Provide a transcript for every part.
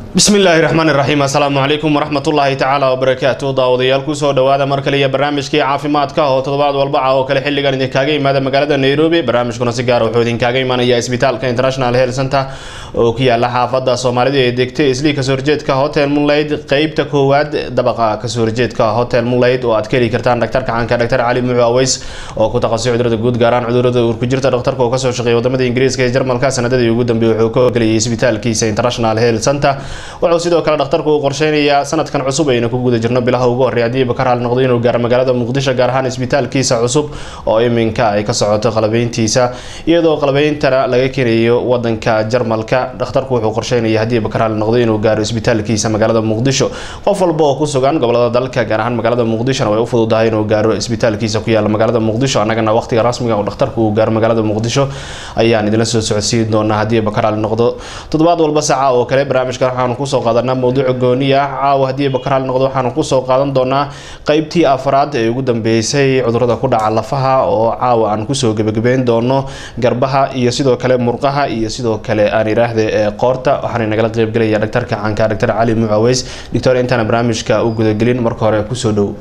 bismi illaahi raxmaani raxiim assalaamu calaykum waraxmatullaahi tacaala wabarakaatu daawadayaal kusoo dhawaada mar kale iyo barnaamijkii caafimaadka oo toddobaad walbaca oo kale xilligan idinkaaga imaada magaalada nairobi barnaamijkuna si gaara wuxuu idinkaaga imaanaya isbitaalka international health center oo ku yaala xaafada soomaalida ee degtay islii kasoo horjeedka hotel munlayd qeybta koowaad dabaqa kasoo horjeedka hotel munlayd oo aad ka heli kartaan dhaktarka caanka dhaktar cali mucu aweys oo ku taqasay cudurada guud gaaraan cudurada uur ku jirta dhakhtarka oo kasoo shaqeeya wadamada ingiriiska ee jarmalka sanadadii ugu dambeeyay wuxuu ka ogelayay isbitaalkiisa international health center wuxuu sidoo kale dhakhtarku uu qorsheynayaa sanadkan cusub aynu ku guda jirno bilaha ugu horreey haddii bakar hal noqdo inuu gaaro magaalada muqdisho gaar ahaan isbitaalkiisa cusub oo iminka ay ka socoto qalabeyntiisa iyadoo qalabeyntana laga keenayo wadanka jarmalka dhakhtarku wuxuu qorsheynaya haddii bakar hal noqdo inuu gaaro isbitaalkiisa magaalada muqdisho qof walba oo ku sugan gobolada dalka gaar ahaan magaalada muqdishona way u fududahay inuu gaaro isbitaalkiisa ku yaala magaalada muqdisho annagana waqtiga rasmiga oo dhakhtarku uu gaaro magaalada muqdisho ayaan idinla soo socodsiin doonaa haddii bakar hal noqdo toddobaad walba saaca oo kale barnaamijka waxaanu kusoo qaadanaa mowduuca gooni ah caawa haddii bakar hal noqdo waxaanu kusoo qaadan doonaa qeybtii afraad ee ugu dambeysay cudurada ku dhaca lafaha oo caawa aan kusoo gebagabeyn doono garbaha iyo sidoo kale murqaha iyo sidoo kale aan iraahde ee qoorta waxaana nagala qeybgelaya dhaktarka caanka dhaktar cali mucaweys doctor intaana barnaamijka u gudagelin marka hore kusoo dhow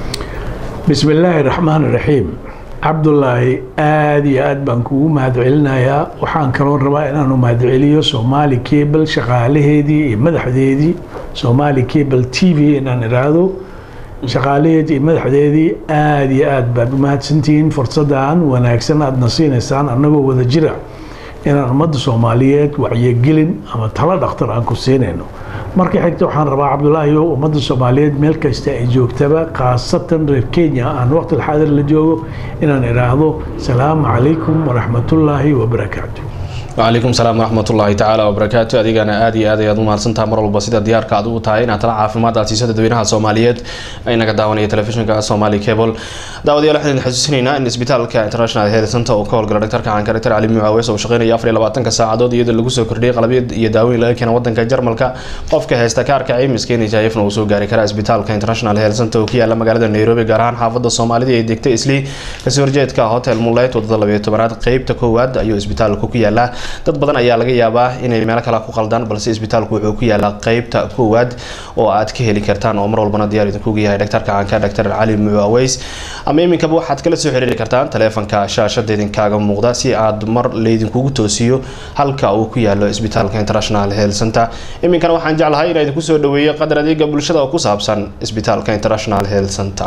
bismi illaahi raxmaan raxiim cabdulaahi aada iyo aada baan kugu mahadcelinayaa waxaan kaloo rabaa inaanu mahadceliyo somaali cable shaqaalaheedii iyo madaxdeedii somaali cable t v inaan iraahdo shaqaalaheedii iyo madaxdeedii aada iyo aada baad umahadsantihiin fursadan wanaagsan aadna siinaysaan annagoo wada jira inaan ummadda soomaaliyeed wacyigelin ama talo dhakhtar aan ku siinayno marka xigta waxaan rabaa cabdulaahi o ummadda soomaaliyeed meel kasta ay joogtaba khaasatan reer kenya aan waqti xaadir la joogo inaan idhaahdo salaamu calaykum waraxmatullaahi wabarakaatu wacalaykum salaam waraxmatullaahi tacaala wabarakaatu adigana aada iyo aad ayaad u mahadsantaha mar walba sida diyaarka aad ugu tahay inaad tala caafimaad aad siiso dadweynaha soomaaliyeed ay naga daawanaya telefishinka somali cable daawadayaal waxaan idin xasuusinaynaa in isbitaalka international health center uu ka howlgala dhaktarka caanka dhaktar cali mucaaweys oo shaqeynaya afar iyo labaatanka saacadood iyadoo lagu soo kordhiyay qalabyo iyo daawooyin laga keena wadanka jarmalka qofka haysta kaarka caymiska nhifna uu soo gaari karaa isbitaalka international health center oo ku yaala magaalada nairobi gaar ahaan xaafada soomaalida ee degtay islii kasoo horjeedka hotel muleyt wadada labayo tobanaad qeybta koowaad ayuu isbitaalka ku yaalaa dad badan ayaa laga yaabaa inay meelo kale ku qaldaan balse isbitaalku wuxuu ku yaalaa qeybta koowaad oo aad ka heli kartaan oo mar walbana diyaar idinkugu yahay dhaktarka caanka dhaktar cali mucaweys ama iminkaba waxaad kala soo xiriiri kartaan taleefanka shaashada idinkaaga muuqda si aad mar laydinkugu toosiyo halka uu ku yaalo isbitaalka international health center iminkana waxaan jeclahay inaa idinku soo dhaweeyo qadar adeega bulshada oo ku saabsan isbitaalka international health center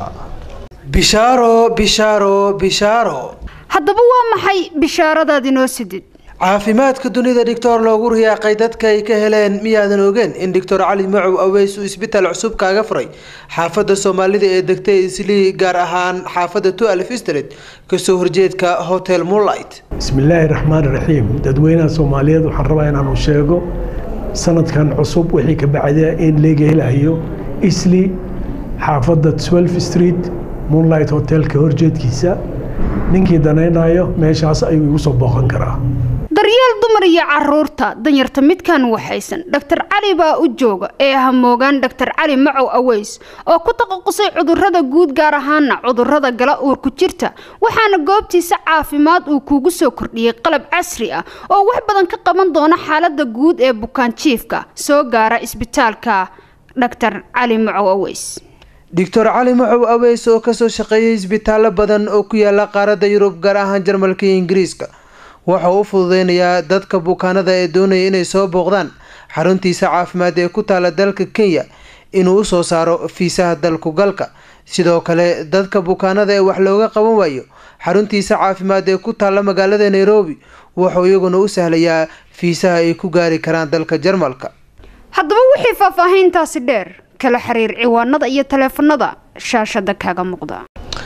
bishaaro bishaaro bishaaro haddaba waa maxay bishaaradaad inoo sidid caafimaadka dunida dhictor loogu riyaaqay dadka ay ka heleen miyaadan ogeen in doctor cali macow aweys uu isbitaal cusub kaaga furay xaafada soomaalida ee degtay islii gaar ahaan xaafada tualf street kasoo horjeedka hotel moonlight bismi illaahi raxmaan raxiim dadweynaha soomaaliyeed waxaan rabaa inaanu sheego sanadkan cusub wixii ka bacda in laga helayo isli xaafada twelve street moonlight hotelka horjeedkiisa ninkii danaynayo meeshaas ayuu igu soo booqan karaa daryeel dumar iyo caruurta danyarta midkan waxaysan dhaktar cali baa u jooga ee hamoogaan dhaktar cali macow aweys oo ku taqasusay cudurada guud gaar ahaana cudurada gala uur ku jirta waxaana goobtiisa caafimaad uu kuugu soo kordhiyey qalab casri ah oo wax badan ka qaban doona xaalada guud ee bukaan jiifka soo gaara isbitaalka dhaktar cali macow aweys doctor cali macow aweys oo kasoo shaqeeyay isbitaallo badan oo ku yaala qaaradda yurub gaar ahaan jarmalka iyo ingiriiska wuxuu u fududeynayaa dadka bukaanada ee doonaya inay soo booqdaan xaruntiisa caafimaad ee ku taala dalka kenya inuu usoo saaro fiisaha dalku galka sidoo kale dadka bukaanada ee wax looga qaban waayo xaruntiisa caafimaad ee ku taala magaalada nairobi wuxuu iyaguna u sahlayaa fiisaha ay ku gaari karaan dalka jarmalka haddaba wixii faahfaahiintaasi dheer kala xiriir ciwaanada iyo taleefanada shaashada kaaga muuqda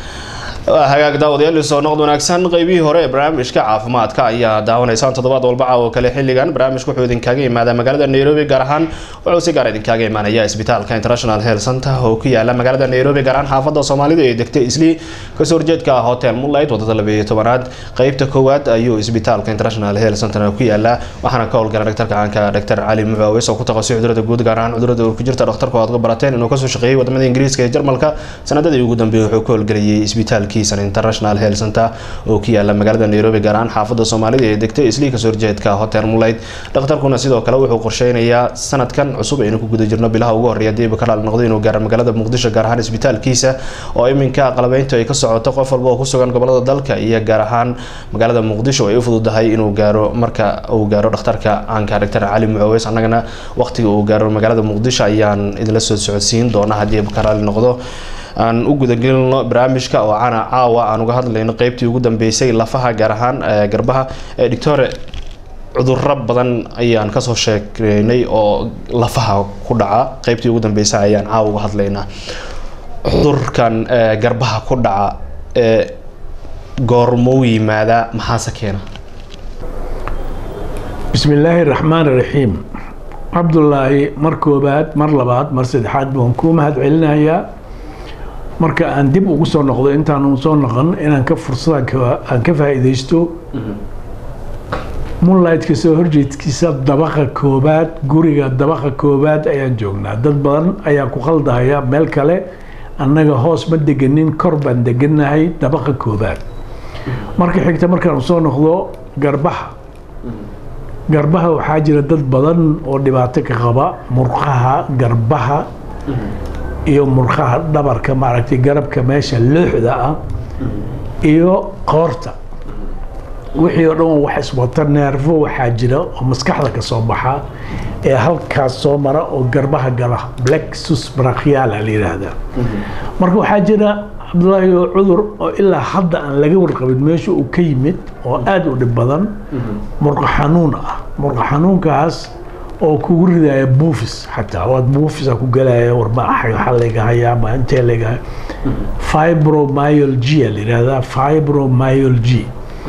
hagaag daawadayaal soo noqd wanaagsan qeybihii hore ee barnaamijka caafimaadka ayaa daawanaysaan toddobaad walbaca oo kale xilligan barnaamijku wuxuu idinkaaga imaadaa magaalada nairobi gaar ahaan wuxuu si gaar idinkaaga imaanaya isbitaalka international health center oo ku yaala magaalada nairobi gaar ahaan xaafada soomaalida ee degtay islii kasoo horjeedka hotel moonlight wadada labayo tobanaad qeybta koowaad ayuu isbitaalka international health center ku yaala waxaana ka howlgala dhaktarka caanka dhaktar cali mucaawis oo ku taqasay cudurada guud gaar ahaan cudurada uur ku jirta dhakhtarku aad uga barateen inuu kasoo shaqeeyay wadamada ingiriiska ee jarmalka sanadadii ugu dambeeyay wuxuu ka howlgelayay isbitaal isbitaalkiisan international health center oo ku yaala magaalada nairobi gaar ahaan xaafada soomaalida ee degtay islii kasoo horjeedka hotel mulayd dhakhtarkuna sidoo kale wuxuu qorsheynayaa sanadkan cusub aynu ku guda jirno bilaha ugu horreeya diiba ka dhaal noqdo inuu gaaro magaalada muqdisho gaar ahaan isbitaalkiisa oo iminka qalabeyntu ay ka socoto qof walba oo ku sugan gobolada dalka iyo gaar ahaan magaalada muqdisho ay u fududahay inuu gaaro marka uu gaaro dhakhtarka caanka doctor cali mucaweys annagana waqtiga uu gaaro magaalada muqdisho ayaan idinla soo socodsiin doona haddii ka raali noqdo aan u gudagelino barnaamijka oo cana caawa aan uga hadlayno qeybtii ugu dambeysay lafaha gaar ahaan garbaha doctore cuduro badan ayaan kasoo sheekeynay oo lafaha ku dhaca qeybtii ugu dambeysay ayaan caawa uga hadlaynaa cudurkan garbaha ku dhaca ee goormou yimaadaa maxaase keena bismi illaahi raxmaan raxiim cabdulaahi mar koobaad mar labaad mar saddexaad baan kuu mahad celinayaa marka aan dib ugu soo noqdo intaanu soo noqon inaan ka fursada aan ka faa'iidaysto moonlightka soo horjeedkiisa dabaqa koobaad guriga dabaqa koobaad ayaan joognaa dad badan ayaa ku qaldahaya meel kale annaga hoos ma deganin kor baan deganahay dabaqa koobaad marka xigta markaan soo noqdo garbaha garbaha waxaa jira dad badan oo dhibaato ka qaba murqaha garbaha iyo murqaha dhabarka maaragtay garabka meesha looxda ah iyo qoorta wixii oo dhan wax iswata neerfo waxaa jira oo maskaxda ka soo baxa ee halkaas soo mara oo garbaha gala blexus brachiala la yidhaahdaa marka waxaa jira cabdullaahi oo cudur oo ilaa hadda aan laga warqabin meesha uu ka yimid oo aada u dhib badan murqa xanuun ah murqa xanuunkaas oo kugu ridaya buufis xataa waad buufisa ku galaya warma waxa layga hayaa ma intee layga fibromyalgia la yidhahdaa fibromyalgia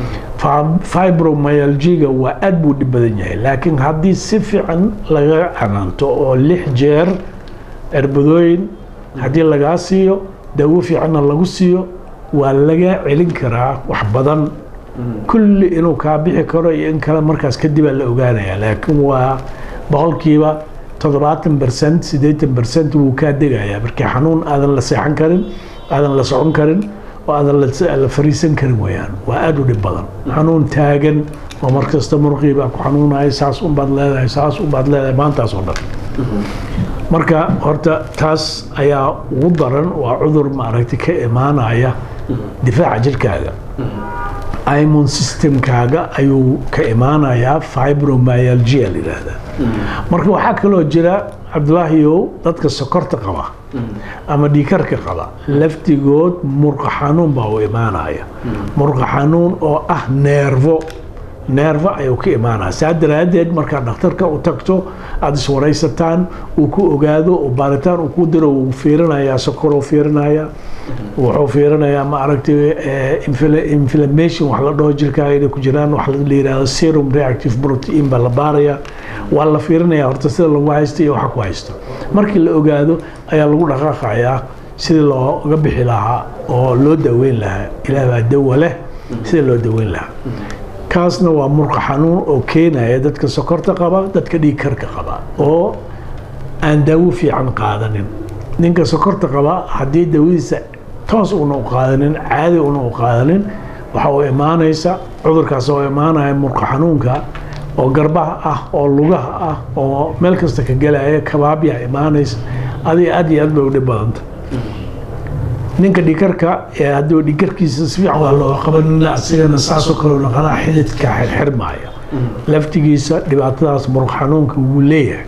fibromyalgiga waa aada buu dhib badan yahay laakiin haddii si fiican laga canaanto oo lix jeer cirbadooyin haddii lagaa siiyo dawo fiicanna lagu siiyo waa laga celin karaa wax badan kulli inuu kaa bixi karo iyo in kale markaas kadibaa la ogaanaya laakiin waa boqolkiiba toddobaatan bercent siddeetan bercent wuu kaa degayaa markii xanuun aadan la seexan karin aadan la socon karin oo aadan la fariisan karin weyaan waa aada u dhib badan xanuun taagan oo markasta murqii baa ku xanuunaya saas unbaad leedahay saas unbaad leedahay maantaas oo dhan marka horta taas ayaa ugu daran waa cudur maaragtay ka imaanaya difaaca jirkaaga imon systemkaaga ayuu ka imaanayaa fibromyalgia la yidhaahdaa marka waxaa kaloo jira cabdulaahiyow dadka sokorta qaba ama dhiikarka qaba laftigood murqa xanuun baa u imaanaya murqa xanuun oo ah neervo neervo ayuu ka imaanaya saa daraaddeed markaad dhakhtarka u tagto aada iswaraysataan uu ku ogaado oo baaritaan uu ku diro wuu fiirinayaa sokoruu fiirinaya wuxuu fiirinayaa ma aragtay inflammation wax la dhaho jirkaaga inay ku jiraan wax la yidhahdo serum reactive protein baa la baaraya waa la fiirinaya horta sida lagu haysto iyo waxa ku haysto markii la ogaado ayaa lagu dhaqaaqayaa sidii looga bixi lahaa oo loo daweyn lahaa ilaah baa dawa leh sida loo daweyn lahaa kaasna waa murqa xanuun oo keenaya dadka sokorta qaba dadka dhiigkarka qaba oo aan daawo fiican qaadanin ninka sokorta qaba haddii dawadiisa toos una u qaadanin caadi una u qaadanin waxa uu imaanaysa cudurkaas oo imaanaya murqa xanuunka oo garbaha ah oo lugaha ah oo meel kasta ka gelaya kabaabyaa imaanaysa adiga aad iyo aad bay u dhib badanta ninka dhikarka ee hadduu dhikarkiisa si fiican waa loo qaban asigana saasoo kale naqanaa xididka xirxirmaya laftigiisa dhibaatadaas murq xanuunka wuu leeyahay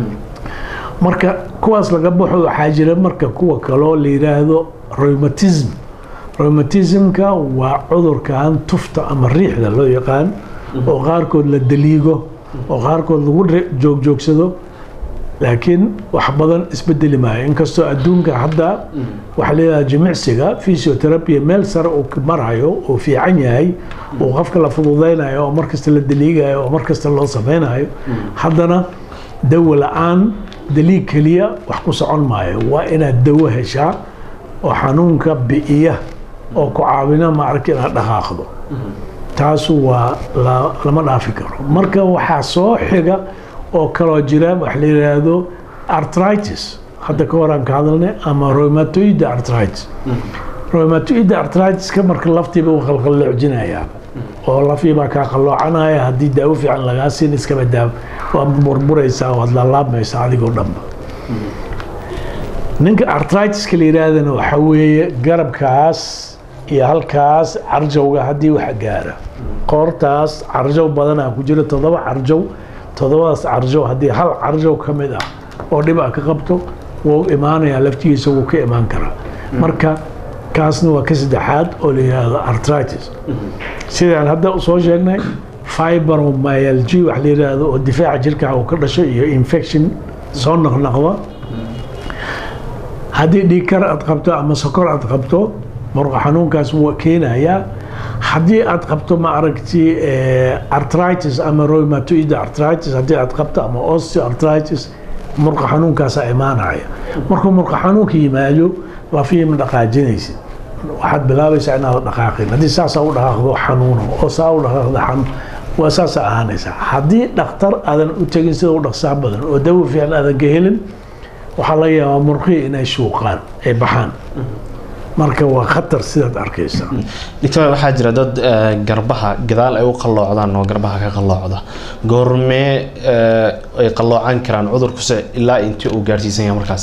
marka kuwaas laga baxo waxaa jira marka kuwa kaloo la yidhaahdo rheumatism rheumatismka waa cudurkan tufta ama riixda loo yaqaan oo qaarkood la daliigo oo qaarkood lagu joogjoogsado laakiin wax badan isbedeli maayo inkastoo adduunka hadda waxaa leedaha jimicsiga physiotherapia meel sare uu marayo oo fiican yahay oo qofka la fududaynayo oo markasta la daliigayo oo markasta loo samaynayo haddana dawo la-aan daliig keliya wax ku socon maayo waa inaad dawo heshaa oo xanuunka bi'iya oo ku caawina maaragta inaad dhaqaaqdo taasu waa lama dhaafi karo marka waxaa soo xiga oo kaloo jira wax la yidhaahdo artritis hadda ka hor aan ka hadalnay ama rheumatoid artritis rheumatoid arthritis-ka marka laftiiba uu qalqalloocinayaa oo lafiibaa kaa qalloocanaya haddii daawo fiican lagaa siin iskaba daawo waad burburaysaa waad laalaabmaysaa adigoo dhanba ninka arthritis-ka la yidhaahdana waxa weeye garabkaas iyo halkaas carjowga haddii wax gaara qoortaas carjow badanaa ku jira toddoba carjow toddobadaas carjow haddii hal carjow ka mid ah oo dhib a ka qabto wuu imaanayaa laftigiisa wuu ka imaan karaa marka kaasna waa ka saddexaad oo la yidhaahdo arthritis sidaan hadda soo sheegnay fibromyalgy wax la yidhaahdo oo difaaca jirka uu ka dhasho iyo infection soo noqnoqda haddii dhiigkar aad qabto ama sokor aad qabto muruqa xanuunkaas wuu keenayaa haddii aad qabto ma aragti arthritis ama rheumatoid arthritis haddii aad qabto ama osteoarthritis muruqa xanuunkaasaa imaanaya markuu muruqa xanuunka yimaado lafihii ma dhaqaajinaysid waxaad bilaabaysaa inaad dhaqaaqin haddii saasaa u dhaqaaqdo xanuuno oo saa u dhaqaaqdo xanuun waa saasa ahaanaysaa haddii dhakhtar aadan u tegin sida u dhaqsaa badan oo dawo fiican aadan ka helin waxaa laga yaabaa murqihii inay shuuqaan ay baxaan marka waa khatar sidaad arkaysa doctor waxaa jira dad garbaha gadaal ay u qalloocdaan oo garbaha ka qalloocda goormee ay qalloocan karaan cudurkuse ilaa intii uu gaarsiisan yahay markaas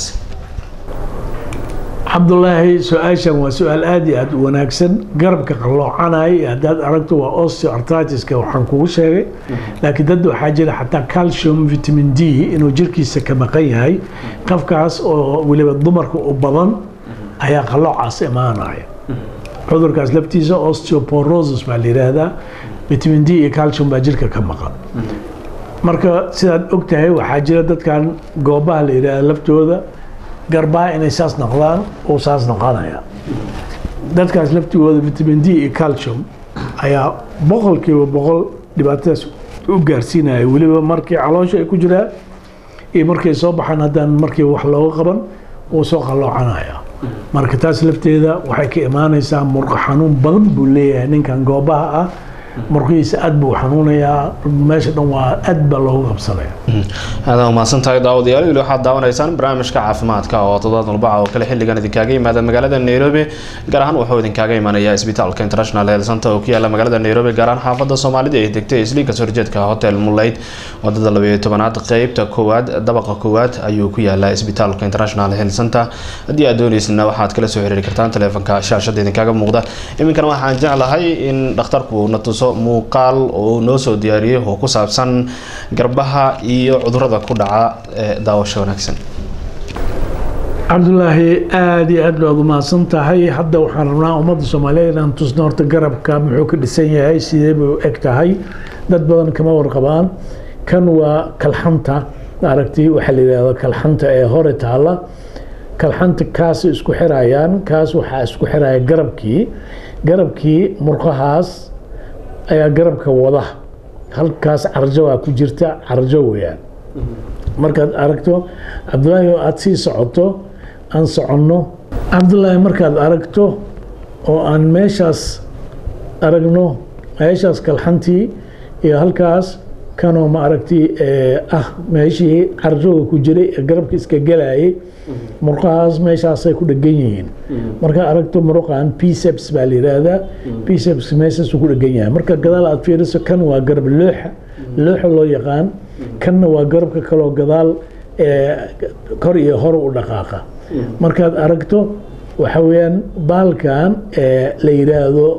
cabdulaahi su-aashan waa su-aal aada iyo aada u wanaagsan garabka qalloocanaya haddaad aragto waa osteoartritiska waxaan kugu sheegay laakiin dad waxaa jira xataa calcium vitamin d inuu jirkiisa ka maqan yahay qofkaas oo weliba dumarka u badan ayaa qalloocaas imaanaya cudurkaas laftiisa osteoporosis baa la yidhaahdaa vitamin d iyo calcium baa jirka ka maqan marka sidaad og tahay waxaa jira dadkan goobaha la yidhaahda laftooda garbaha inay saas noqdaan uu saas noqonaya dadkaas laftigooda vitamin d iyo calcium ayaa boqolkiiba boqol dhibaatadaas u gaarsiinaya weliba markii caloosha ay ku jiraan iyo markay soo baxaan haddaan markiiba wax looga qaban wuu soo qalloocanaya marka taas lafteeda waxay ka imaanaysaa murqa xanuun badan buu leeyahay ninkan goobaha ah murqihiisa aad buu xanuunayaa meesha dhan waa aad baa loogu qabsanaya aada umahadsan tahay daawadayaal weli waxaad daawanaysaan barnaamijka caafimaadka oo toddobaad walbaca oo kale xilligan idinkaga yimaada magaalada nairobi gaar ahaan wuxuu idinkaga imanaya isbitaalka international health center oo ku yaala magaalada nairobi gaar ahaan xaafada soomaalida ee degtay isliinka sorjeedka hotel mulayd wadada labayo tobanaad qeybta koowaad dabaqa koowaad ayuu ku yaalaa isbitaalka international health center haddii aad dooneysna waxaad kala soo xiriiri kartaan taleefanka shaashada idinkaga muuqda iminkana waxaan jeclahay in dhakhtarku na tuso muuqaal oo noo soo diyaariyey oo ku saabsan garbaha iyo cudurada ku dhaca ee daawasho wanaagsan cabdulaahi aada iyo aad baad umahadsan tahay hadda waxaan rabnaa ummadda soomaaliyeed inaan tusno horta garabka muxuu ka dhisan yahay sidee bay u eg tahay dad badan kama warqabaan kan waa kalxanta aragti waxaa la yidhahda kalxanta ee hore taalla kalxanta kaas isku xirayaan kaas waxaa isku xiraya garabkii garabkii murqahaas ayaa garabka wada halkaas carjawaa ku jirta carjo weyaan markaad aragto cabdulaahi oo aada sii socoto aan soconno cabdulaahi markaad aragto oo aan meeshaas aragno meeshaas kalxantii iyo halkaas kanoo ma aragti ah meeshii carjooga ku jiray ee garabka iska gelayay murqahaas meeshaasay ku dhegan yihiin markaad aragto muruqan pceps baa la yidhaahdaa pceps meeshaasuu ku dhegan yahay marka gadaal aad fiiriso kan waa garab looxa looxa loo yaqaan kanna waa garabka kaloo gadaal kor iyo hor u dhaqaaqa markaad aragto waxa weeyaan baalkan la yidhaahdo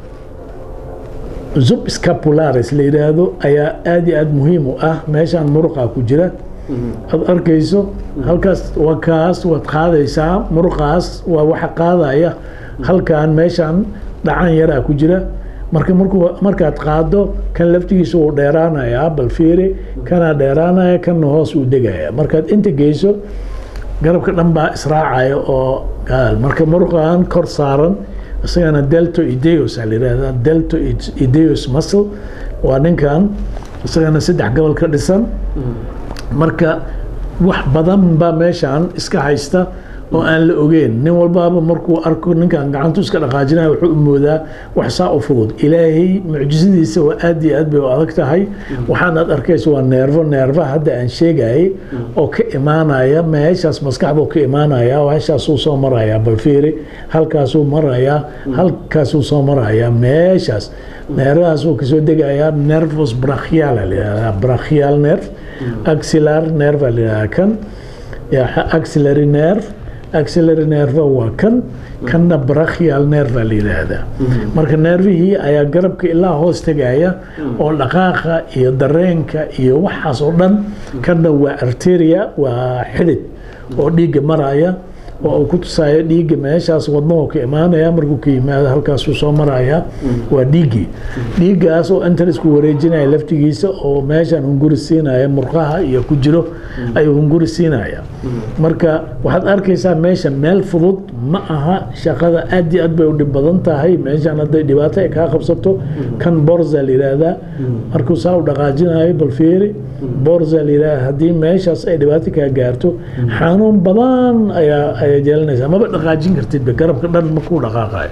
zub scapularis la yidhaahdo ayaa aada iyo aada muhiim u ah meeshaan muruqa ku jira aad arkayso halkaas waa kaas waad qaadaysaa muruqaas waa waxa qaadaya halkan meeshaan dhacan yaraa ku jira marka markuu markaad qaado kan laftigiisa wuu dheeraanayaa bal fiiri kanaa dheeraanaya kanna hoos uu degaya markaad inta geyso garabka dhan baa israacaya oo gaal marka muruqan kor saaran isagana delto ideos aa la yidhahdaa delto ideos muscle waa ninkan isagana saddex gobol ka dhisan marka wax badan baa meeshaan iska haysta oo aan la ogeyn nin walbaaba markuu arko ninkan gacantu iska dhaqaajinaya wuxuu u moodaa wax saa u fudud ilaahay mucjisadiisa waa aad iyo aad bay u adag tahay waxaanaad arkaysa waa neerfo neerfaha hadda aan sheegayay oo ka imaanaya meeshaas maskaxduu ka imaanaya meeshaasuu soo maraya balfiiri halkaasuu marayaa halkaasuu soo marayaa meeshaas neerfahaasuu kasoo degayaa nervus brachial la yidhahdaa brachial nerve axilar nerve la yidhahdaa kan axillary nerve axillary nerve waa kan kanna brachial nerve la yidhaahdaa marka neervihii ayaa garabka ilaa hoos tegaya oo dhaqaaqa iyo dareenka iyo waxaas oo dhan kanna waa arteria waa xidid oo dhiigga maraya oo uu ku tusaayo dhiigga meeshaas wadnahu ka imaanaya markuu ka yimaado halkaasuu soo maraya waa dhiiggii dhiiggaas oo intan isku wareejinaya laftigiisa oo meeshan hunguri siinaya murqaha iyo ku jiro ayuu hunguri siinaya marka waxaad arkaysaa meesha meel fudud ma aha shaqada aad iyo aad bay u dhib badan tahay meeshan hadday dhibaato ay kaa qabsato kan borza la yidhaahdaa markuu saa u dhaqaajinayo balfiiri borza la yidhahda haddii meeshaas ay dhibaato kaa gaarto xanuun badan ayaa ayaa jeelanaysaa maba dhaqaajin kartidba garabka dhan makuu dhaqaaqayo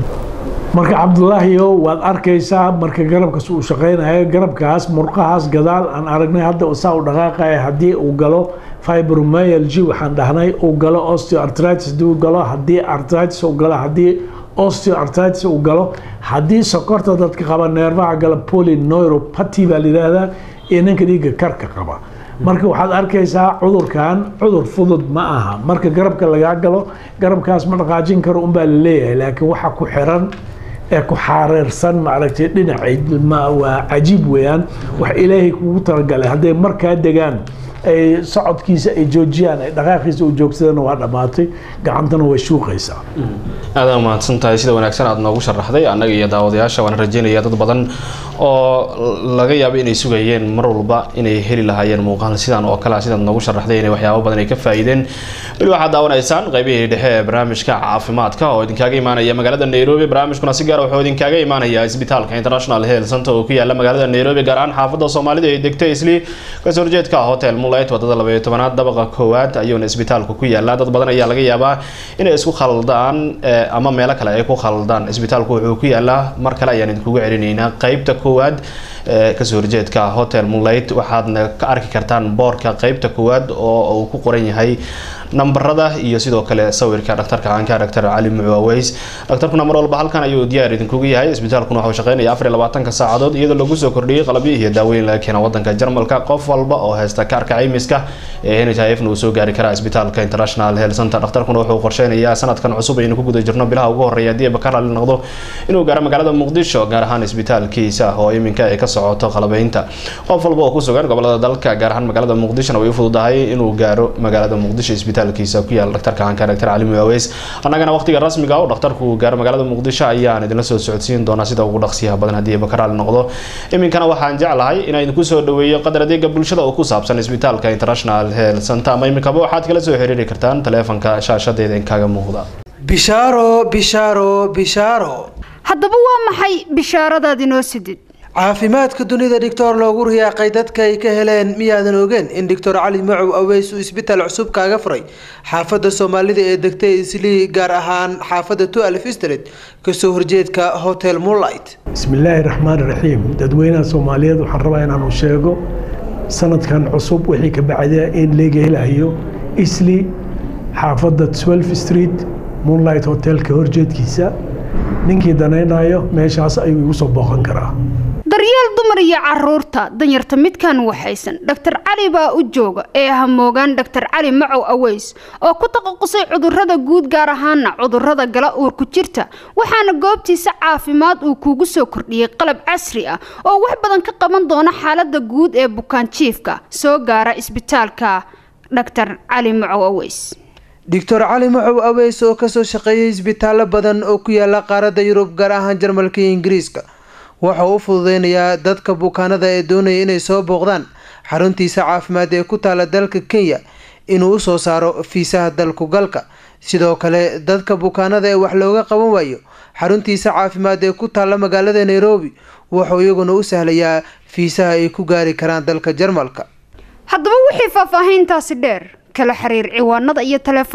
marka cabdulaahiyo waad arkaysaa marka garabkaas uu shaqaynayo garabkaas murqahaas gadaal aan aragnay hadda saa u dhaqaaqaya haddii uu galo fibromyalgy waxaan dhahnay uu galo osteoartritis haddii uu galo haddii artritis uu galo haddii osteoartritis uu galo haddii sokorta dadka qaba neerfaha gala polyneuropathy baa la yidhaahdaa iyo ninka dhiigga karka qaba marka waxaad arkaysaa cudurkan cudur fudud ma aha marka garabka lagaa galo garabkaas ma dhaqaajin karo unbaa la leeyahay laakiin waxa ku xiran ee ku xaareersan maaragtay dhinacay waa cajiib weeyaan wax ilaahay kugu talagalay hadday markaa degaan ay socodkiisa ay joojiyaan ay dhaqaaqiisa u joogsadana waa dhammaatay gacantana way shuuqaysaa aada mahadsan tahay sida wanaagsan aada noogu sharaxday annaga iyo daawadayaasha waana rajeynaya dad badan oo laga yaabo inay sugayeen mar walba inay heli lahaayeen muuqaal sidan oo kale sidaad noogu sharaxday inay waxyaabo badan ay ka faa'iideen weli waxaad daawanaysaan qaybihii dhexe ee barnaamijka caafimaadka oo idinkaaga imaanaya magaalada nairobi barnaamijkuna si gaar wuxuu idinkaaga imaanaya isbitaalka international health center oo ku yaala magaalada nairobi gaar ahaan xaafadda soomaalida ee degta isli kasoo horjeedka hotel mulait wadada labaiyo tobanaad dabaqa koowaad ayuuna isbitaalku ku yaala dad badan ayaa laga yaabaa inay isku khaldaan ama meelo kale ay ku khaldaan isbitaalku wuxuu ku yaalaa mar kale ayaan idinkugu celinaynaa qeybta koowaad kasoo horjeedka hotel mulait waxaadna ka arki kartaan boorka qeybta koowaad oo uu ku qoran yahay nambarada iyo sidoo kale sawirka dhaktarka caanka dr cali mucaaweys dhaktarkuna mar walba halkan ayuu diyaar idinkugu yahay isbitaalkuna waxuu shaqeynaya afar iyo labaatanka saacadood iyadoo lagu soo kordhiyey qalabyo iyo daaweyn laga keena wadanka jarmalka qof walba oo haysta kaarka caymiska ee nhifna uu soo gaari karaa isbitaalka international health center dhakhtarkuna wuxuu qorsheynayaa sanadkan cusub aynu ku guda jirno bilaha ugu horreeya haddii bakar ali noqdo inuu gaaro magaalada muqdisho gaar ahaan isbitaalkiisa oo iminka ay ka socoto qalabeynta qof walba oo ku sugan gobolada dalka gaar ahaan magaalada muqdishona way u fududahay inuu gaaro magaalada muqdisho isbitaalkiisa ku yaala dhaktarka caanka dr cali mucaaweys annagana waqtiga rasmiga oo dhakhtarku gaaro magaalada muqdisho ayaan idinla soo socodsiin doonaa sida ugu dhaqsiyaha badan haddii bakar ali noqdo iminkana waxaan jeclahay inaan idinku soo dhaweeyo qadar adeega bulshada oo ku saabsan isbitaalka international health center ama iminkaba waxaad kala soo xiriiri kartaan taleefanka shaashadeeda inkaaga muuqda bishaaro bishaaro bishaaro haddaba waa maxay bishaaradaad inoo sidid caafimaadka dunida dhictor loogu riyaaqay dadka ay ka heleen miyaadan ogeen in doctor cali macow aweys uu isbitaal cusub kaaga furay xaafadda soomaalida ee degtay islii gaar ahaan xaafadda tualf street kasoo horjeedka hotel moonlight bismillaahi raxmaan raxiim dadweynaha soomaaliyeed waxaan rabaa inaanu sheego sanadkan cusub wixii ka bacda in laga helayo isli xaafadda twelf street moonlight hotelka horjeedkiisa ninkii danaynayo meeshaas ayuu igu soo booqan karaa daryeel dumar iyo caruurta danyarta midkan waxaysan dhaktar cali baa u jooga ee hamoogaan dhaktar cali macow aweys oo ku taqaqusay cudurrada guud gaar ahaana cudurrada gala uurku jirta waxaana goobtiisa caafimaad uu kuugu soo kordhiyey qalab casri ah oo wax badan ka qaban doona xaalada guud ee bukaanjiifka soo gaara isbitaalka dhaktar cali macow aweys doctor cali macow aweys oo kasoo shaqeeyay isbitaallo badan oo ku yaala qaaradda yurub gaar ahaan jarmalka iyo ingiriiska waxa uu u fududeynayaa dadka bukaanada ee doonaya inay soo booqdaan xaruntiisa caafimaad ee ku taala dalka kenya inuu usoo saaro fiisaha dalku galka sidoo kale dadka bukaanada ee wax looga qaban waayo xaruntiisa caafimaad ee ku taala magaalada nairobi wuxuu iyaguna u sahlayaa fiisaha ay ku gaari karaan dalka jarmalka haddaba wixii faahfaahiintaasi dheer kala xiriir ciwaanada iyo taleefanada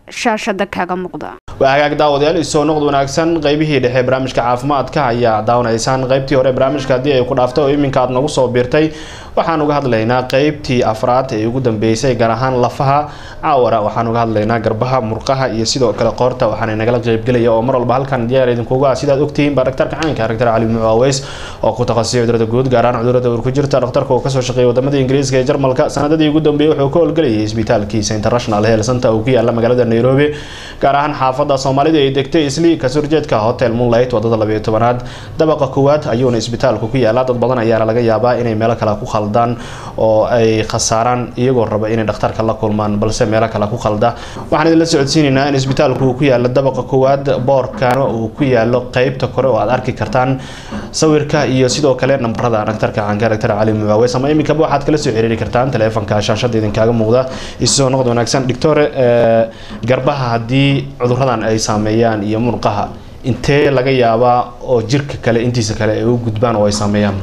shaashada kaaga muuqda waa hagaag daawadayaal isoo noqd wanaagsan qaybihii dhexe barnaamijka caafimaadka ayaa daawanaysaan qaybtii hore barnaamijka haddii ay ku dhaaftay oo iminka aad nagu soo biirtay waxaan uga hadlaynaa qaybtii afraad ee ugu dambeysay gaar ahaan lafaha caawara waxaan uga hadlaynaa garbaha murqaha iyo sidoo kale qoorta waxaana nagala qaybgelaya oo mar walba halkan diyaar idinkuga ah sidaad ogtihiin baa dhaktarka caanka dhaktar cali mucaaweys oo ku takhasusay cudurada guud gaar ahaan cudurada uur ku jirta dhakhtarka oo kasoo shaqeeyay wadamada ingiriiska ee jarmalka sanadadii ugu dambeeyay wuxuu ka howlgelayay isbitaalkiisa international health center uu ku yaala magaalada nairobi gaar ahaan xaafada soomaalida ay degtay isli kasurjeedka hotel moonlight wadada labayo tobanaad dabaqa koowaad ayuuna isbitaalku ku yaala dad badan ayaana laga yaabaa inay meelo kale ku khaldaan oo ay khasaaraan iyagoo raba inay dhakhtarka la kulmaan balse meelo kale ku khalda waxaan idinla socodsiinaynaa in isbitaalku uu ku yaalo dabaqa koowaad boorkana uu ku yaalo qeybta kore oo aad arki kartaan sawirka iyo sidoo kale nambarada dhakhtarka caanka dhaktar cali mucaaweys ama iminkaba waxaad kala soo xiriiri kartaan taleefanka shaashada idinkaaga muuqda isoo noqod wanaagsan doctore garbaha haddii cuduradan ay saameeyaan iyo murqaha intee laga yaabaa oo jirka kale intiisa kale ay u gudbaan oo ay saameeyaan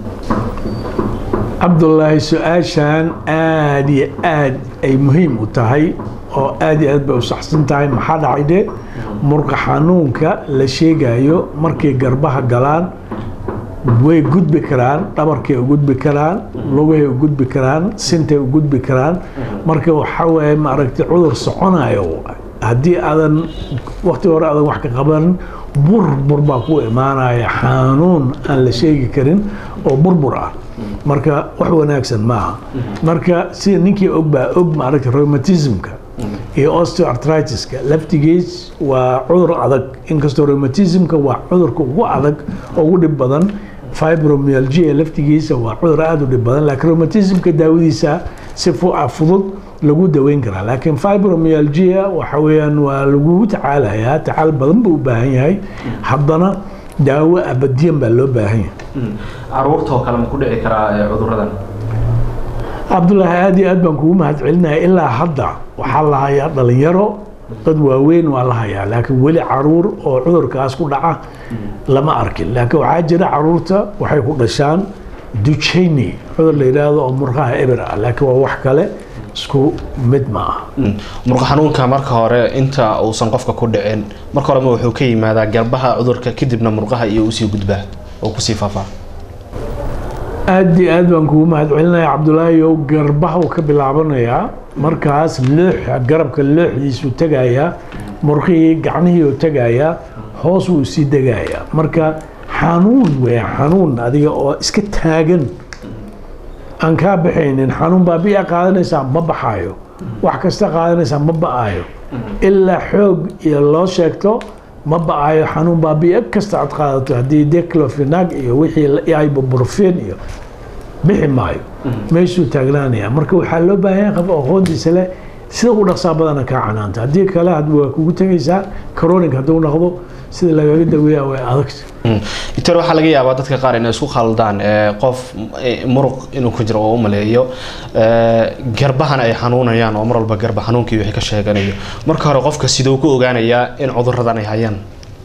cabdulaahi su-aashan aada iyo aada ay muhiim u tahay oo aada iyo aad bay u saxsan tahay maxaa dhacay de murqa xanuunka la sheegayo markay garbaha galaan way gudbi karaan dhabarkay u gudbi karaan lugahay u gudbi karaan sintay u gudbi karaan marka waxaa waaye maaragtay cudur soconayo haddii aadan wakti hore aadan wax ka qaban burbur baa ku imaanaya xanuun aan la sheegi karin oo burbur ah marka wax wanaagsan maaha marka sida ninkii og baa og maaragtay rheumatismka iyo osteoartritiska laftigiis waa cudur adag inkastoo rheumatismka waa cudurka ugu adag oo ugu dhib badan fibromyalgia laftigiisa waa cudur aada u dhib badan laakiin rheumatismka daawadiisa si fudud lagu daweyn karaa laakiin fibromyalgia waxa weeyaan waa lagugu tacaalayaa tacaal badan buu u baahan yahay haddana daawo abadiyan baa loo baahan yahay caruurtoo kale ma ku dhici karaa cuduradan cabdulaahi aada iyo aad baan kugu mahad celinaya ilaa hadda waxaa la hayaa dhalinyaro dad waaweyn waa la hayaa laakiin weli caruur oo cudurkaas ku dhaca lama arkin laakiin waxaa jira caruurta waxay ku dhashaan ducheyni cudur la yidhaahdo oo murqaha eber ah laakiin waa wax kale isku mid ma aha murqa xanuunka marka hore inta uusan qofka ku dhicin marka horema wuxuu ka yimaadaa garbaha cudurka kadibna murqaha iyo usii gudbaa oo kusii faafaa aada iyo aad baan kugu mahad celinaya cabdulaahi ow garbaha uu ka bilaabanayaa markaas looxa garabka looxdiisuu tegayaa murqihii gacnihii uu tegayaa hoos uu sii degayaa marka xanuun weya xanuun adiga oo iska taagan aan kaa baxaynin xanuun baa biya qaadanaysaa ma baxaayo wax kasta qaadanaysaa ma ba-aayo ilaa xoog iyo loo sheegto ma ba-aayo xanuun baa biyo kasta aad qaadato haddii declofenag iyo wixii ibuprofen iyo bixi maayo meeshuu taagnaanaya marka waxaa loo baahan yahay qof aqoontiisa leh sida u dhaqsaa badana kaa canaanta haddii kale waa kugu tegaysaa coronig hadduu noqdo sida lagaga daweeya way adagta doctor waxaa laga yaabaa dadka qaar inay isku khaldaan qof muruq inuu ku jiro oo u maleeyo garbahana ay xanuunayaan oo mar walba garba xanuunkii wixii ka sheeganayo marka hore qofka siduu ku ogaanayaa in cuduradan ay hayaan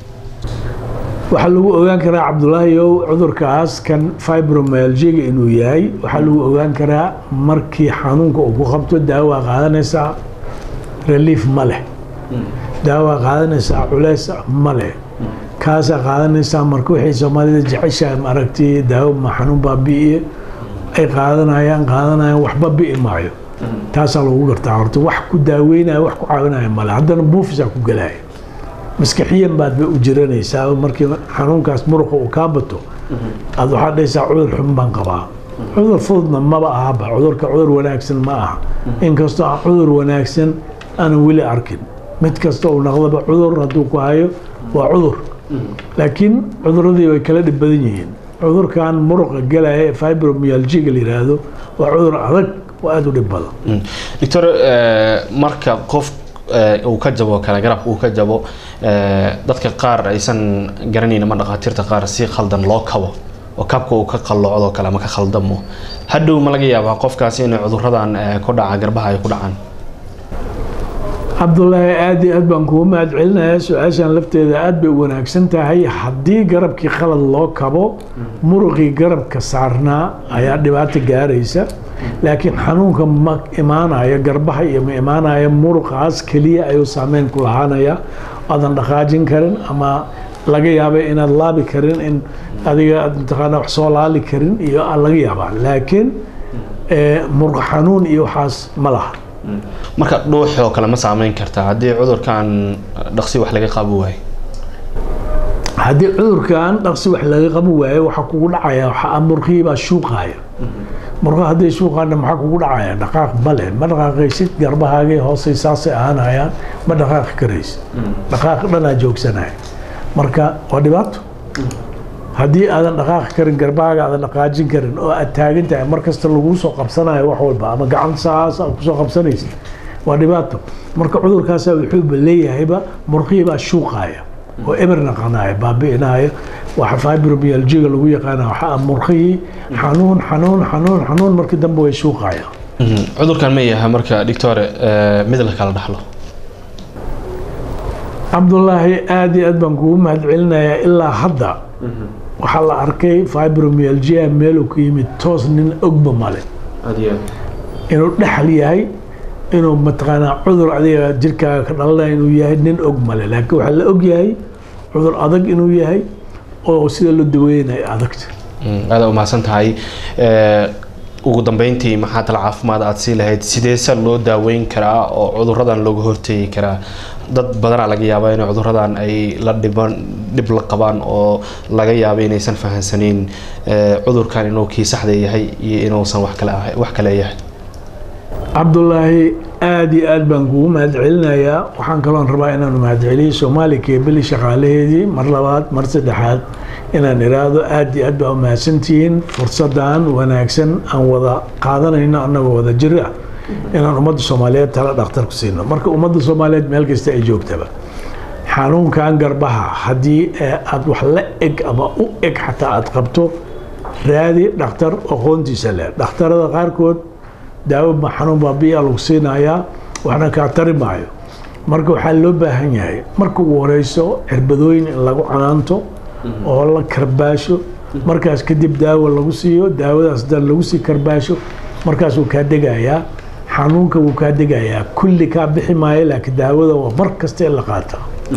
waxaa lagu ogaan karaa cabdulaahi ow cudurkaas kan fibromyalgiga inuu yahay waxaa lagu ogaan karaa markii xanuunka uu ku qabto daawaa qaadanaysaa relief ma leh daawaa qaadanaysaa culeys ma leh kaasaa qaadanaysaa marka waxay soomaalida jeceshahay maaragtay daawo ma xanuun baa bi'iye ay qaadanayaan qaadanayaan waxba bi'i maayo taasaa lagu gartaa horta wax ku daaweynaya wax ku caawinaya male haddana buufisaa ku gelaya maskaxiyan baad ba u jiranaysaa markii xanuunkaas muruqa uu kaa bato aad waxaad dhahaysaa cudur xun baan qabaa cudur fududna maba ahaba cudurka cudur wanaagsan ma aha inkastoo aan cudur wanaagsan aanan weli arkin mid kasta uu noqdaba cudur hadduu ku hayo waa cudur laakiin cuduradii way kala dhib badan yihiin cudurkan muruqa galaya ee fibromyalgiga la yidhaahdo waa cudur adag oo aada u dhib badan doctor marka qof uu ka jabo kale garabka uu ka jabo dadka qaar aysan garanayn ama dhakhaatiirta qaar si khaldan loo kabo oo kabka uu ka qalloocdo kale ama ka khaldamo hadhow ma laga yaabaa qofkaasi inay cuduradan ku dhaca garbaha ay ku dhacaan cabdulaahi aada iyo aad baan kugu mahad celinayaa su-aashan lafteeda aada bay u wanaagsan tahay haddii garabkii khalad loo kabo muruqii garabka saarnaa ayaa dhibaato gaaraysa laakiin xanuunka ma imaanayo garbaha iyo ma imaanayo muruqaas keliya ayuu saameyn ku lahaanaya aadan dhaqaajin karin ama laga yaabay inaad laabi karin in adiga aad mataqaana wax soo laali karin iyo laga yaabaa laakiin muruq xanuun iyo waxaas ma laha marka dhuuxoo kale ma saameyn kartaa haddii cudurkan dhaqsi wax laga qabo waayo haddii cudurkan dhaqsi wax laga qaban waayo waxaa kugu dhacaya waxaa murqihii baa shuuqaya murqa hadday shuuqaana maxaa kugu dhacaya dhaqaaq male ma dhaqaaqaysid garbahaagay hoosay saasay ahaanayaan ma dhaqaaqi karaysid dhaqaaq dhanaa joogsanaya marka waa dhibaato haddii aadan dhaqaaqi karin garbahaaga aadan dhaqaajin karin oo aad taagan tahay mar kasta laguu soo qabsanayo wax walba ama gacan saas aad kusoo qabsanaysid waa dhibaato marka cudurkaasa wuxuuba leeyahayba murqihii baa shuuqaya oo eber naqanaya baabi'inaya waxa fibromyalgiga lagu yaqaana waxaa murqihii xanuun xanuun xanuun xanuun markii dambe way shuuqaya cudurkan ma yaha marka doctore mid la kala dhaxlo cabdulaahi aada iyo aad baan kugu mahadcelinayaa ilaa hadda waxaa la arkay fibromyalgia meeluu ku yimid toos nin ogba male inuu dhexal yahay inuu mataqaanaa cudur adiga jirkaaga ka dhalanaya inuu yahay nin og male laakiin waxaa la og yahay cudur adag inuu yahay oo sida loo daweynayo adagta aada umahadsan tahay ugu dambeyntii maxaa tala caafimaad aada sii lahayd sideese loo daaweyn karaa oo cuduradan looga hortegi karaa dad badanaa laga yaaba in cuduradan ay la dhiban dhib la qabaan oo laga yaaba inaysan fahansaneyn cudurkan inuu kii saxda yahay iyo inuusan wax kale wax kale yahay cabdulaahi aada iyo aad baan kugu mahadcelinayaa waxaan kaloon rabaa inaanu mahadceliyo soomaali keebeli shaqaalaheedii mar labaad mar saddexaad inaan iraahdo aada iyo aad baa umahadsantihiin fursadan wanaagsan aan wada qaadanayno annagoo wada jir ah inaan ummadda soomaaliyeed tala dhakhtar ku siino marka ummadda soomaaliyeed meel kasta ay joogtaba xanuunkan garbaha haddii aad wax la eg ama u eg xataa aad qabto raadi dhakhtar aqoontiisa leh dhakhtarada qaarkood daawo ma xanuun baabiyaa lagu siinayaa waxna kaa tari maayo marka waxaa loo baahan yahay marka ugu horeyso cirbadooyin in lagu canaanto oo la karbaasho markaas kadib daawo lagu siiyo daawadaas dan lagu sii karbaasho markaas wuu kaa degayaa xanuunka wuu kaa degayaa kulli kaa bixi maayo laakiin daawada waa mar kasta in la qaata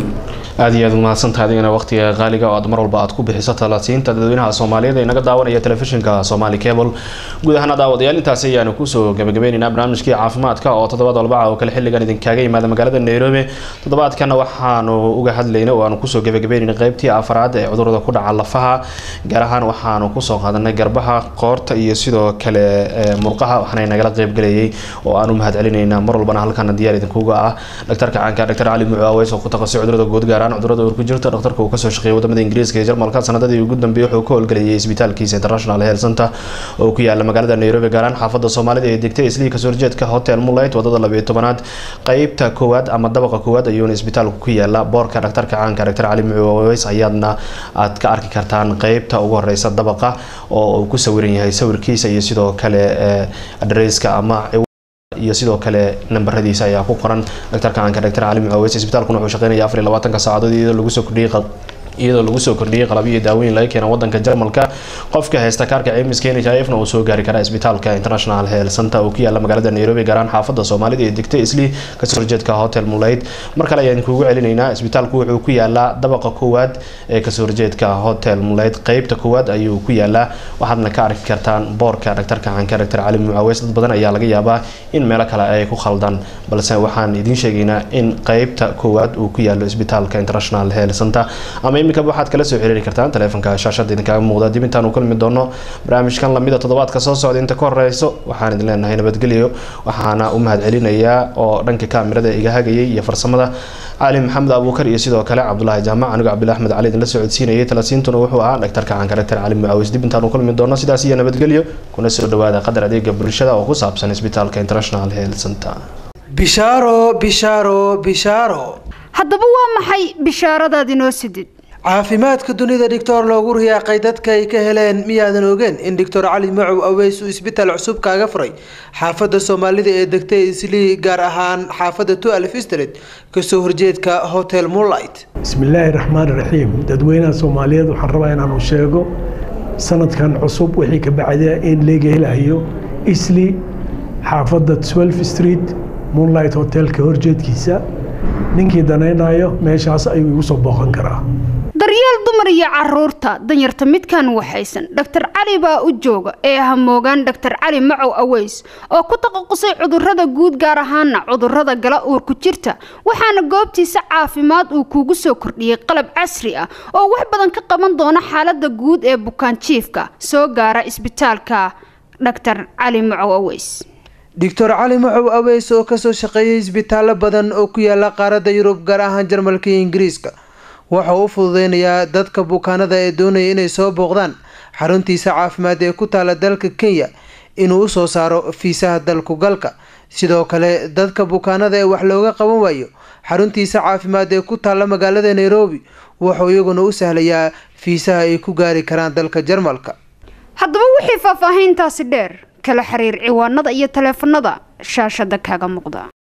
aada iyo aad umahadsantaha adigana waqtiga qaaliga oo aad mar walba aad ku bixiso talasiinta dadweynaha soomaaliyeed ee naga daawanaya telefishinka somali cable guud ahaan daawadayaal intaasi ayaanu kusoo gabagabeyneynaa barnaamijkii caafimaadka oo toddobaad walbaca oo kale xilligan idinkaaga yimaada magaalada nairobi toddobaadkana waxaanu uga hadlayna oo aanu kusoo gabagabeynayna qeybtii afraad ee cudurada ku dhaca lafaha gaar ahaan waxaanu kusoo qaadanay garbaha qoorta iyo sidoo kale murqaha waxaana nagala qeybgalayay oo aan u mahad celinayna mar walbana halkana diyaar idinkuga ah dhaktarka caanka dhaktar cali mucaaweys oo ku taqasay cudurada guud gaar cudurada uur ku jirta dhakhtarka uu kasoo shaqeeyay wadamada ingiriiska iyo jarmalka sanadadii ugu dambeeyay wuxuu ka howlgelayay isbitaalkiisa international health center oo ku yaala magaalada nairobi gaaraan xaafada soomaalida ee degtay islii kasoo horjeedka hotel moonlight wadada labiyo tobanaad qeybta koowaad ama dabaqa koowaad ayuuna isbitaalku ku yaala boorka dhakhtarka caanka dhaktar cali mucaaweys ayaadna aad ka arki kartaan qeybta ugu horeysa dabaqa oo uu ku sawiran yahay sawirkiisa iyo sidoo kale adresska ama iyo sidoo kale nambaradiisa ayaa ku qoran dhaktarka caanka dhaktar cali mucaaweys isbitaalkuna wuxuu shaqeynaya afar iyo labaatanka saacadood iyadoo lagu soo kordhiyey iyadoo lagu soo kordhiyey qalabyo iyo daawooyin laga keena wadanka jarmalka qofka haysta kaarka caymiska nhifna uu soo gaari karaa isbitaalka international health center oo ku yaala magaalada nairobi gaaraan xaafada soomaalida ee degtay islii kasoo horjeedka hotel mulayd mar kale ayaan kuugu celinaynaa isbitaalku wuxuu ku yaalaa dabaqa koowaad ee kasoo horjeedka hotel mulayd qeybta koowaad ayuu ku yaalaa waxaadna ka arki kartaan boorka dhaktarka caanka dhaktar cali mucaaweys dad badan ayaa laga yaabaa in meelo kale ay ku khaldan balse waxaan idiin sheegaynaa in qeybta koowaad uu ku yaalo isbitaalka international health center ama iminkaba waxaad kala soo xiriiri kartaan taleefonka shaashada idinkaga muuqda dib intaan u kulmi doono barnaamijkan lamida toddobaadka soo socda inta ka horeyso waxaan idin leenahay nabadgelyo waxaana u mahad celinayaa oo dhanka kaamirada iga hagayay iyo farsamada cali maxamed abuukar iyo sidoo kale cabdulaahi jaamac anigo cabdulahi axmed cali idinla socodsiinayay talasiintuna wuxuu ahaa dhaktarka caanka dhaktar cali mucaawis dib intaan u kulmi doono sidaas iyo nabadgelyo kuna soo dhawaada qadar adeega bulshada oo ku saabsan isbitaalka international health center bishaaro bishaaro bishaaro haddaba waa maxay bishaaradaad inoo sidid caafimaadka dunida dhictor loogu riyaaqay dadka ay ka heleen miyaadan ogeen in doctor cali macow aweys uu isbitaal cusub kaaga furay xaafada soomaalida ee degtay islii gaar ahaan xaafada tualf street kasoo horjeedka hotel moonlight bismillaahi raxmaan raxiim dadweynaha soomaaliyeed waxaan rabaa inaanu sheego sanadkan cusub wixii ka bacda in leega helayo isli xaafadda twelve street moonlight hotelka horjeedkiisa ninkii danaynayo meeshaas ayuu igu soo booqan karaa daryeel dumar iyo caruurta danyarta midkan waxaysan dhaktar cali baa u jooga ee hamoogaan dhaktar cali macow aweys oo ku taqaqusay cudurrada guud gaar ahaana cudurrada gala uurku jirta waxaana goobtiisa caafimaad uu kuugu soo kordhiyey qalab casri ah oo wax badan ka qaban doona xaalada guud ee bukaanjiifka soo gaara isbitaalka dhaktar cali macow aweys doctor cali macow aweys oo kasoo shaqeeyay isbitaallo badan oo ku yaala qaaradda yurub gaar ahaan jarmalka iyo ingiriiska waxa uu u fududeynayaa dadka bukaanada ee doonaya inay soo booqdaan xaruntiisa caafimaad ee ku taala dalka kenya inuu usoo saaro fiisaha dalku galka sidoo kale dadka bukaanada ee wax looga qaban waayo xaruntiisa caafimaad ee ku taalla magaalada nairobi wuxuu iyaguna u sahlayaa fiisaha ay ku gaari karaan dalka jarmalka haddaba wixii faahfaahiintaasi dheer kala xiriir ciwaanada iyo taleefanada shaashada kaaga muuqda